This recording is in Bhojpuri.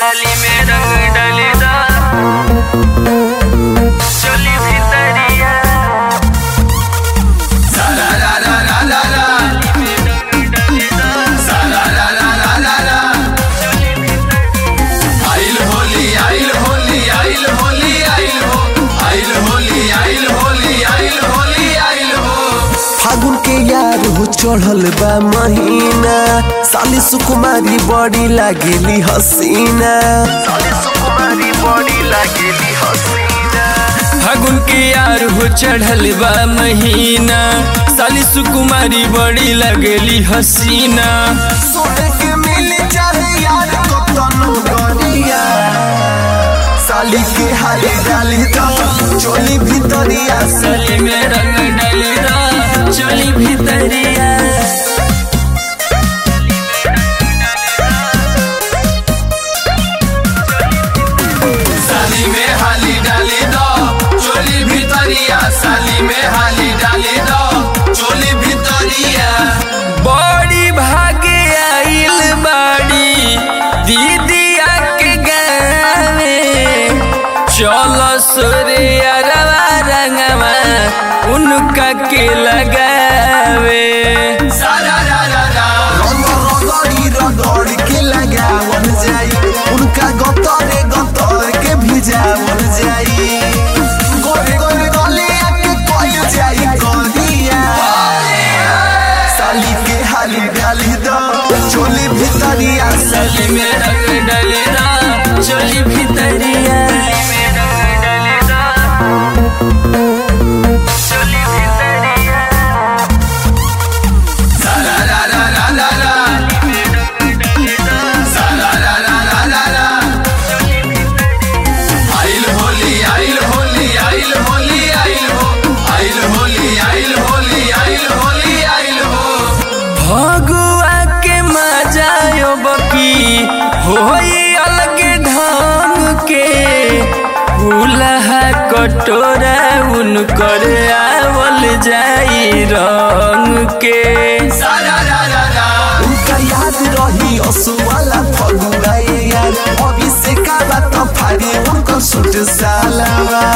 डाली में रंग डालेदा चोली भितरिया डाली में रंग डालेदा आइल होली आइल होली आइल होली आइल हो आइल होली आइल होली आइल होली आइल हो फागुन के यार हो चढ़ल बा महीना साली सुकुमारी बड़ी लागेली हसीना साली सुकुमारी बड़ी लागेली हसीना फागुन के यार हो चढ़ल बा महीना साली सुकुमारी बड़ी लगेली हसीना सोने के मिल चाहे यार को तनो गरिया साली के हाली डाली दो चोली भितरिया साली में रंग डालेदा चोली भितरिया साली में हाली डाली दो चोली भितरिया साली में हाली डाली दो चोली भितरिया बड़ी भागे आइल बाड़ी दीदिया के गावे चलो सोरे अरवा रंगवा उनका के लगावे सारा रा रा रा रगड़ी रगड़ के लगावल जाई उनका गतरे गतर के भिजावल जाई गोरे गोरे गलिया के कोई जाई करिया साली के हाली डाली दो चोली भितरिया साली में रंग डालेदा चोली भितरिया में रंग डालेदा चोली भितरिया सारा रा रा रा रा रा में रंग डालेदा सारा रा रा रा रा रा आइल होली आइल होली आइल होली आइल हो आइल होली आइल होली आइल होली आइल हो भगुआ के मजायो बकी होई अलग ढंग के फूलहा कटोरा उनकर आवल जाई रंग के सारा रा रा रा उनका याद रही असुवाला फगुआ ये यार अभी से का बात फाड़ी उनको सुट सालावा